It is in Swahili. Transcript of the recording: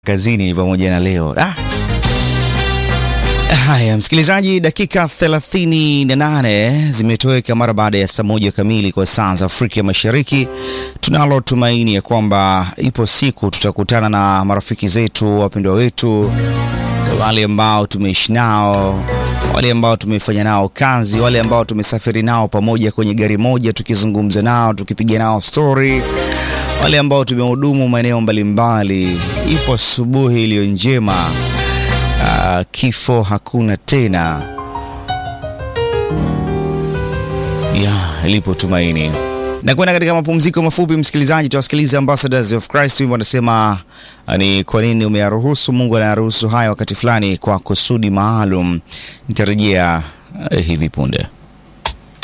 kazini pamoja na leo ah. Haya, msikilizaji, dakika 38 zimetoweka mara baada ya saa moja kamili kwa saa za Afrika Mashariki. Tunalo tumaini ya kwamba ipo siku tutakutana na marafiki zetu, wapendwa wetu, wale ambao tumeishi nao, wale ambao tumefanya nao kazi, wale ambao tumesafiri nao pamoja kwenye gari moja, tukizungumza nao, tukipiga nao story, wale ambao tumehudumu maeneo mbalimbali. Ipo asubuhi iliyo njema. Uh, kifo hakuna tena, ya lipo tumaini. Na kwenda katika mapumziko mafupi, msikilizaji, tuwasikilize Ambassadors of Christ. Wimbo wanasema ni kwa nini umeyaruhusu. Mungu anayaruhusu haya wakati fulani kwa kusudi maalum. Nitarejea uh, hivi punde.